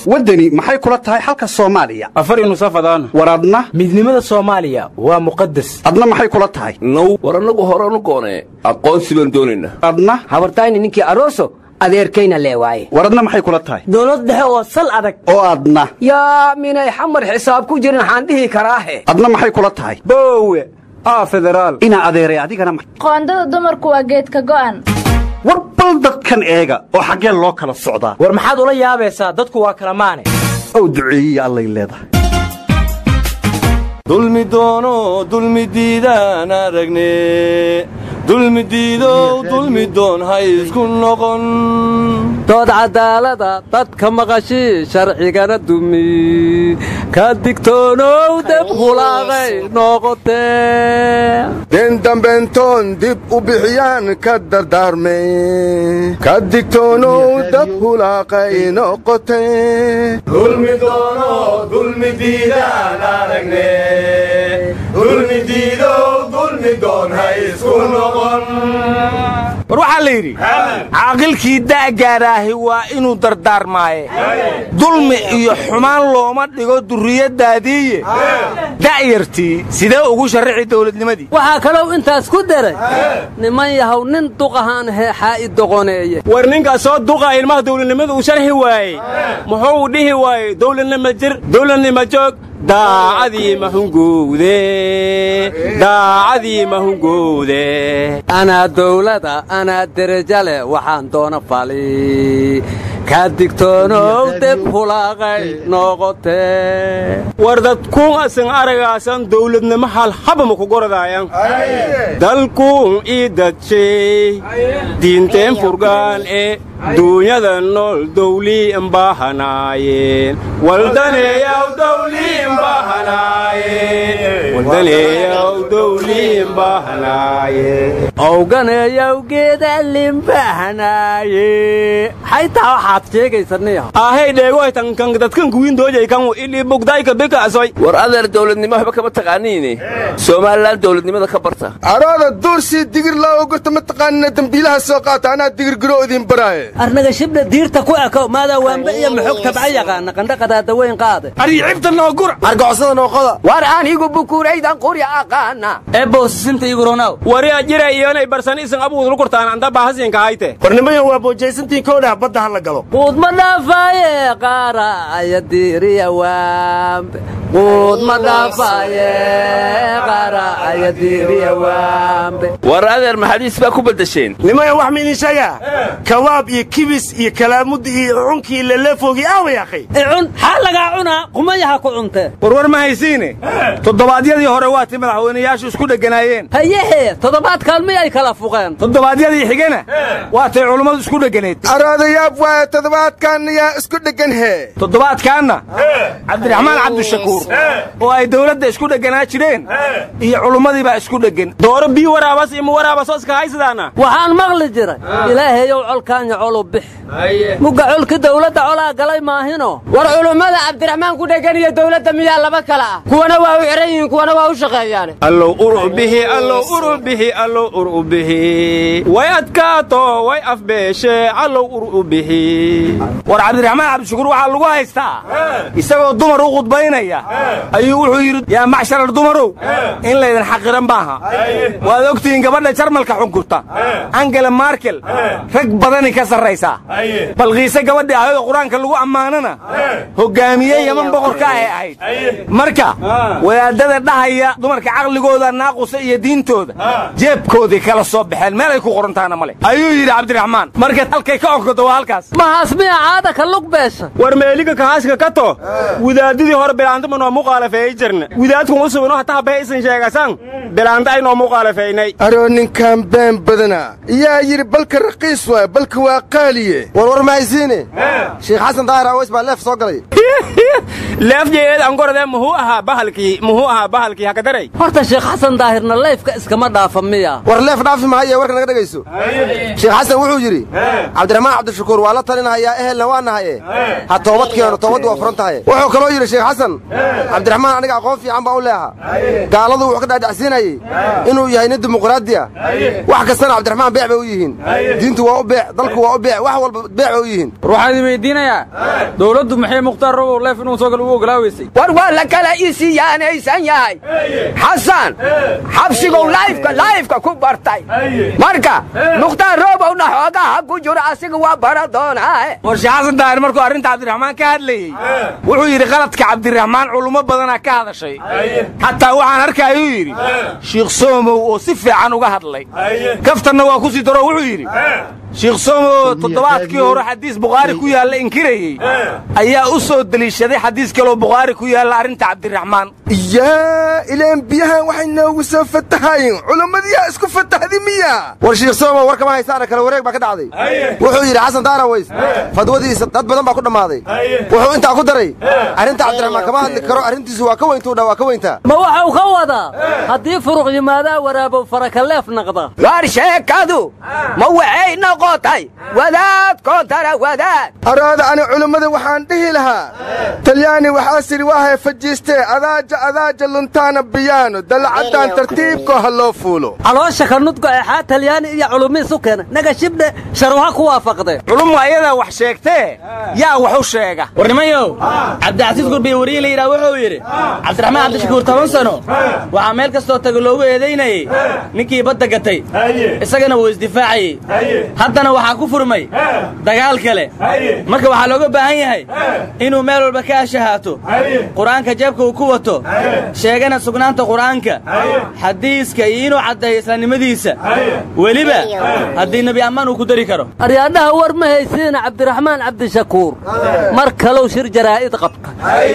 waddani maxay kula tahay xalka soomaaliya afar nusafadaan war adna midnimada soomaaliya waa muqadas adna maxay kula tahay now war annagu horanu goonee aqoonsi baan doonaynaa adna habartayni ninkii aroso adeerkayna lee waaye war adna maxay kula tahay dowlad dhexe oo sal adag oo adna yaa minay xamar xisaab ku jirin waxaan dhihi karaahe adna maxay kula tahay boowe aa federaal inaa adeeray adigana ma- qoondada dumarku waa geedka go'an war bal dadkan eega oo xaggee loo kala socdaa war maxaad ula yaabaysaa dadku waa kala maane ow duceeyiya allay leedahay dulmi doono dulmi diidaan aragne dulmi diidow dulmi doon ha isku noqon dood cadaalada dadka maqashii sharcigana dumi ka digtoonow deb hulaaqay noqotee den dambentoon dib u bixiyaan ka dardaarme ka digtoonow dab hulaaqay noqote dulmi doono dulmi diidaan aragne dulmi diidow dulmi doon ha isku noqon war waxaa la yidhi caaqilkii da'gaaraahi waa inuu dardaarmaaye dulmi iyo xumaan looma dhigo durriyaddaadiiye da'yartii sidee ugu sharrici dawladnimadii waxaa kalou intaas ku daray niman yahow nin duqahaan heexaa i doqoneeye war ninkaas soo duqa ilmaha dawladnimada uu sharxi waayey muxuu dhihi waayey dawladnima jir dawladnima joog daacadii mahungowde daacadii mahungowde anaa dawlada anaa deraja leh waxaan doona fali ka digtoonow deb hulaaqay noqotee war dadkuun asan aragaasan dawladnimo halhaba ma ku goradaayan dalkuun ii dadshay diinteen furgaan ee duunyada nool dawlii imbahanaayeen waldaneeyaw dawlii imbahanaayeen waldaneeyaw dawlii imbahanaayeen owganeeyow geeda limbahanaaye xaytaa waxaad sheegaysaniyaho ahey dheegoytankan dadkan kuwiin doojaykan ilii bugdayka bikaasoy war adeer dawladnimo waxba kama taqaaniine somalilan dawladnimada ka barta arooda duursii digir laa ogorta ma taqaanina dembiilaha soo qaata anaa digirgiro idin baraaye arnaga shibdha diirta ku ekow maadaa waamba iyo maxog tabca yaqaana qandhaqadaada weyn qaade aricibta noogura argocsada nooqoda war anigu bukuuraydan qurya aqaana eebowsisinta iiguronaw wari ajira iyonay barsan isan abuudul kurtaan anda bahasinka hayte warnimayan waa boojaysantiin kowdhah badda ha la galo quud ma dhaafaaye qaara aya diiriya waambe quud ma dhaafaaye qaara aya diiriya waambe war adeer maxadiis baa ku beddesheen nimayan wax ma idin sheegaa kawaab iyo kibis iyo kalaamudda iyo cunkii laleefoogii aaway akhay icun xaa lagaa cunaa qumayaha ku cuntee warwar ma haysiine toddobaadyadii hore waatii madaxweynayaashu isku dheganaayeen hayehe toddobaadkaan miyay kala fuqeen toddobaadyadii xigena waatay culummadu isku dheganayd arooda yaab waaye toddobaadkan yaa isku dheggan hee toddobaadkaanna cabdiraxmaan cabdishakuur oo ay dawladda isku dheganaa jireen iyo culummadii baa isku dheggan dooro bii waraabas iyo muwaraabasoo iska haysadaana waxaan maqli jiray ilaahayow colkaanya colu bix mugga colki dawladda colaa galay maahino war culummada cabdiraxmaan ku dhegan iyo dawladda miyaa laba kala ah kuwana waa u xihan yihiin kuwana waa u shaqeeyaane allow uru bihi allow uru bihi allow uru bihi way adkaato way afbeeshe allow uru bihi war cabdiraxmaan cabdishakuur waxaa lagu haystaa isagoo dumar u khudbaynaya ayuu wuxuu yidhi yaa macsharar dumarow in laydin xaqiran maaha waad ogtihiin gabadha jarmalka xunkurta angela markel rag badani ka sarraysaa balqiise gabadhii ahayd oo qur-aanka lagu ammaanana hoggaamiye yaman boqorka ahay ahayd marka wadaadada dhahaya dumarka caqligooda naaqusa iyo diintooda jeebkoodii kala soo baxeen meelay ku qorantaana male ayuu yidhi cabdiraxmaan marka halkay ka onkodo waa halkaas mahaas miya caada ka lug beesha war meeliga kahaaska ka to wadaadadii hore bilaantama noo muqaalafeeyey jirna wadaadkun u subino hataa bee isan sheegasan bilaanta ay noo muqaalafeynay aroo ninkan been badana yaa yidhi balka raqiis waay balka waa qaaliye warwar ma haysiine sheekh xasan daahir aweys baa leef soo galay leefjeed angorade muxuu ahaa bahalkii muxuu ahaa bahalkii hakadaray horta sheekh xasan daahirna layfka iskama dhaafa miya war leef dhaafi mahaye warka naga dhegayso sheekh xasan wuxuu yidhi cabdiraxmaan cabdishakuur waa la talinahayaa ehelna waa nahaye ha toobad keeno toobaddu waa furan tahay wuxuu kaloo yidhi sheekh xasan cabdiraxmaan aniga aqoon fiican baan u leeha gaaladu wuxuu ka dhaadhacsiinayey inuu yahay nin dimuqraadi ah wax kastana cabdiraxmaan beec bay u yihiin diintu waa u beec dalku waa u beec wax walba beec bay u yihiin war waxaan idin weydiinayaa dowladdu maxay mukhtaar robow leef inuu soo galo u ogolaaweysay war waa la kala isiyaanaysan yahay xasan xabsigow laifka laifka ku bartay marka mukhtaar robowna xoogaha ku jiro asiga waa bara doonaa war sheekh xasan daahir markuu arrinta cabdiraxmaan ka hadlayey wuxuu yidhi qaladka cabdiraxmaan culummo badanaa ka hadashay xataa waxaan arkaayuu yidhi shiikh soomow oo si fiican uga hadlay kaftanna waa ku sii daro wuxuu yidhi shiikh soomow toddobaadkii hore xadiis bukhaari ku yaalla inkirayey ayaa u soo deliishaday xadiis kaloo bukhaari ku yaalla arrinta cabdiraxmaan yaa ilaan biyahan waxay noogu soo fatahayin culummadiyaa isku fatahdi miya war shiikh soomow war kama haysaana kale wareeg baa ka dhacday wuxuu yidhi xasan daaraways fadwadiisa dad badan baa ku dhammaaday wuxuu intaa ku daray arrinta cabdiraxmaan kama hadli karo arrintiisu waa ka weyntuu dha waa ka weyntaa ma waxau ka wadaa haddii furuq yimaadaa waraabow farakaleef naqda war sheekadu ma waxay noqotay wadaad koontara wadaad araada ani culummada waxaan dhihi lahaa talyaani waxaa siri waahay fajiistee adaaja adaaja luntaana biyaano dalacaddaan tartiibkoo ha loo fuulo caloosha ka nudgo eexaa talyaani iyo culumiisu keena naga shibdhe sharuha ku waafaqdee culummu ayadaa wax sheegtee yaa wax u sheega war nimayow cabdicasiis gurbiye wariye la yidhaha wuxuu yidhi cabdiraxmaan cabdishakuur toban sano waxaa meel kastoo taga loogu eedaynayey ninkii badda gatay isagana wuu isdifaacayey haddana waxaa ku furmay dagaal kale marka waxaa looga baahan yahay inuu meel walba ka ashahaato qur'aanka jeebka uu ku wato sheegana sugnaanta qur'aanka xadiiska iyo inuu caddeeyo islaamnimadiisa weliba haddii nebi ammaan uu ku dari karo aryaadhaha war ma haysiina cabdiraxmaan cabdishakuur mar kalow shir jaraa'id qabta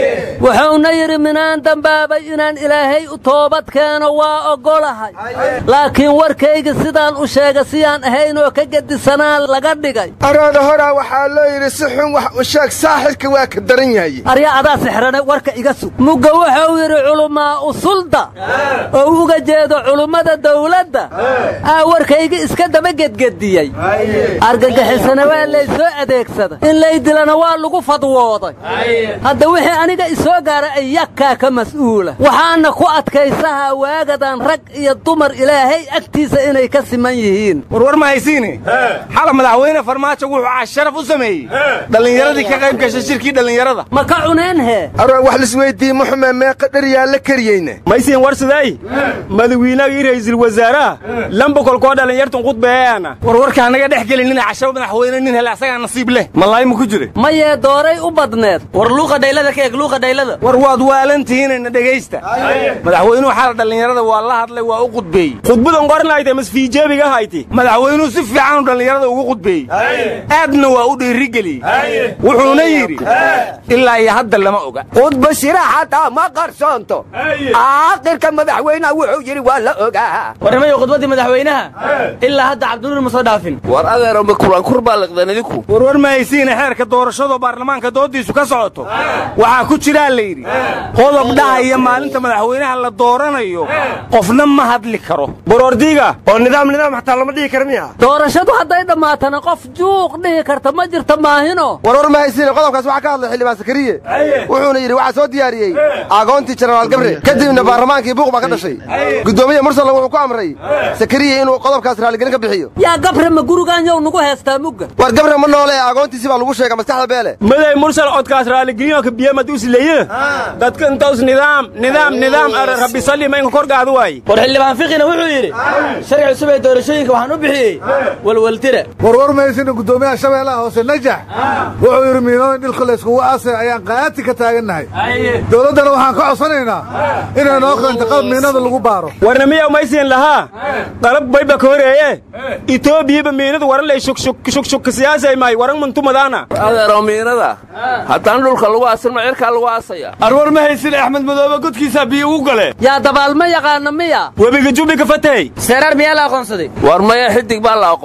wuxuuna yidhi minaan dambaabay inaan ilaahay u toobad keeno waa oggolahay laakiin warkayga sidaan u sheega siyaan ahaynoo ka gedisanaa laga dhigay araada horaa waxaa loo yidhi si xun wax u sheeg saaxirka waa ka daran yahay arya adaa sixrane warka iga sug mugga wuxuu yidhi culummaa usulda oo uga jeedo culummada dawladda aa warkayga iska daba gedgediyey argagixisana waa laysoo adeegsada in lay dilana waa lagu fadwooday hadda wixii aniga isoo gaara ayakaa ka mas'uula waxaana ku adkaysahaa waagadan rag iyo dumar ilaahay agtiisa inay ka siman yihiin warwar ma haysiine xala madaxweyne farmaajo wuxuu casharaf u sameeyey dhallinyaradii ka qayb gashay shirkii dhallinyarada ma ka cuneen hee arwaa wax lisweyddiiye muxume meeqa dharyaa la kariyeyne maysiin war siday madawiinagii ra'iisul wasaaraha lamba kolkoo dhallinyartun qudbeeyaana war warkaa naga dhex gelinina cashaba madaxweyne nin hele asagaa nasiib leh malaay ma ku jire mayee dooray u badneed war luuqa dhaylada ka eeg luuqa dhaylada war waad waalantihiinayna dhegaysta madaxweynuhu xala dhallinyarada waa la hadlay waa u qudbeeyey khudbadan qornayte masfiijeebiga hayti madaxweynuhu si fiicanu dhallinyarada ugu qudbeeyey aadna waa u dhiirigeliyey wuxuuna yidhi ilaa iyo hadda lama oga khudba shira xataa ma qarsoonto aakhirka madaxweynaha wuxuu yidhi waa la ogaa war nimayo khudbaddii madaxweynaha ilaa hadda cabdinuur ma soo dhaafin war adeero ma kulankur baa liqdeen idinku warwar ma haysiina xeerka doorashadoo baarlamaanka dooddiisu ka socoto waxaa ku jiraa la yidhi qodob dhahaya maalinta madaxweynaha la dooranayo qofna ma hadli karo borordiiga oo nidaam nidaam xataa lama dhihi kara miya doorashadu hadday dhammaatana qof juuq dhihi karta ma jirta maahino warwar ma haysiine qodobkaas waxaa ka hadlay xildhibaan sakariye wuxuuna yidhi waxaa soo diyaariyey aagoontii jenaraal gabre kadibna baarlamaankii buuq baa ka dhashay guddoomiye mursalla wuxuu ku amray sakariye inuu qodobkaas raaligelin ka bixiyo yaa gabre ma gurigaan yow nagu heestaa mugga war gabre ma noole ee aagoontiisi baa lagu sheega maskaxda beele maday mursal codkaas raaligelinyoka biyamad usileeye dadka intaus nidaam nidaam nidaam rabbi salli ma inka korgaadu waay war xildhibaan fiqina wuxuu yidhi sharci cusub ee doorashooyinka waxaan u bixiyey walwaltira warwar mahaysina guddoomiyaha shabeellaha hoose najax wuxuu yidhi miinooyin dhilka layskugu aasay ayaan qaati ka taagannahay dowladdana waxaan ka codsanaynaa inay noo keento qalab miinada lagu baaro warna miyaw maysiin lahaa qalab bayba ka horeeye itoobiyaba miinada waran lay shugshugka siyaasay maay waran muntumadaana adeero miinada haddana dhulka lagu aasin ma cirkaa lagu aasaya arwar ma haysin axmed madoobe godkiisaa biyo ugu gale yaa dabaalma yaqaana miya webiga jubbi ka fatay seeraar miyaa la aqoonsaday war maya xidig baa la aqoonsaday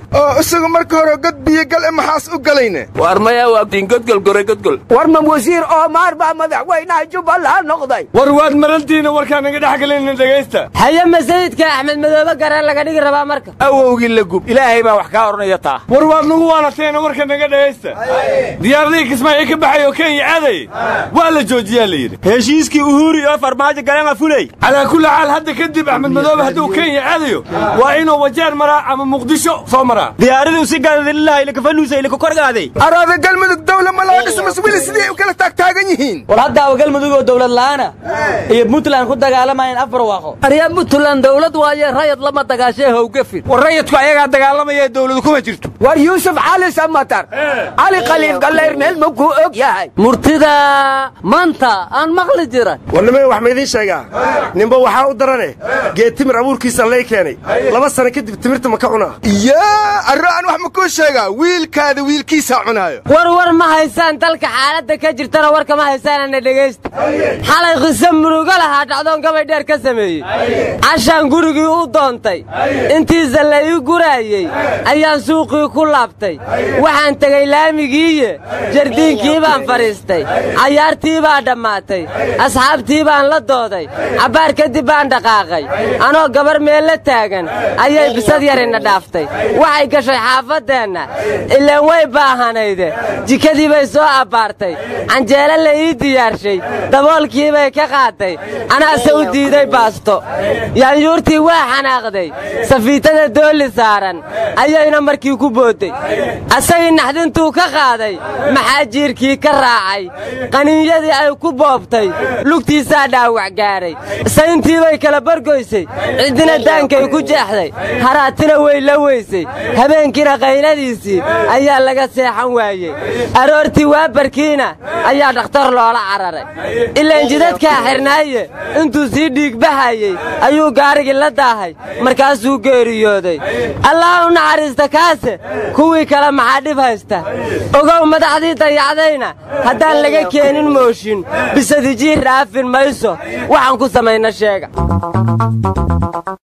oo isagu marka hore god biyo gal e maxaas u galayne war maya waa diingodgol gore godgol war ma wasiir oomaar baa madaxweynaha jubbaland noqday war waad marantiina warkaan naga dhex gelinna dhegaysta haye masayidka axmed madoobe gareen laga dhigi rabaa marka awowgii la gub ilaahay baa wax kaa odhanaya taa war waad nagu waanateena warka naga dhegaysta diyaaradihii kismaayo ka baxay oo kenya aaday waa la joojiyaa la yidhi heshiiskii uhuri oo farmaajo galeen fulay calaa kulli xaal hadda kadib axmed madoobe hadduu kenya aadayo waa inuu wajeer maraa ama muqdisho soo maraa diyaaradii si gaadadilaha ilakafanuusa ilakakorgaaday araada galmudug dawla ma loo dhiso mas wili sidii ay u kala taagtaagan yihiin war haddaaba galmudug oo dawlad la'aana iyo puntland ku dagaalamayeen afar waaqo aryaa puntland dawlad waaye rayad lama dagaashee howgafin war rayadku ayagaa dagaalamaya ee dawladu kuma jirto war yuusuf cali samatar cali khaliif gallayr meel ma kuu og yahay murtida maanta aan maqli jiran warnimay wax ma idiin sheegaa ninba waxaa u darane geed timir abuurkiisa lay keenay laba sano kadib timirta ma ka cunaa yaa arro aan wax ma kuu sheegaa wiilkaada wiilkiisaa cunaayo war war ma haysaan dalka xaaladda ka jirtana warka ma haysaanana dhegaysta xalay qiso murugo lahaa dhacdoon gabay dheer ka sameeyey cashaan gurigii u doontay intiisa la ii guraayey ayaan suuqii ku laabtay waxaan tegey laamigiiye jardiinkii baan fadhiistay cayaartii baa dhammaatay asxaabtii baan la dooday cabbaar kadib baan dhaqaaqay anoo gabar meel la taagan ayay bisad yarina dhaaftay waxay gashay xaafaddeenna ilaan way baahanayde jikadii bay soo abbaartay canjeelo la ii diyaarshay daboolkii bay ka qaatay anaase u diiday baasto yaanyuurtii waa xanaaqday safiitada doolli saaran ayayna markii ku boodday asagii naxdintuu ka qaaday maxaa jiirkii ka raacay qaniinyadii ay ku boobtay lugtiisaa dhaawac gaadhay sayntii bay kala bargoysay ciddina daankay ku jeexday haraatina way la weysay habeenkiina qayladiisii ayaa laga seexan waayey aroortii waabarkiina ayaa dhakhtar loola cararay ilaan jidadkaa xirnaaye intuu sii dhiigbahayey ayuu gaarigii la daahay markaasuu geeriyooday allah u naxariista kaase kuwii kale maxaa dhib haysta ogow madaxdii dayacdayna haddaan laga keenin mooshin bisadijiir raafin mayso waxaan ku samayna sheega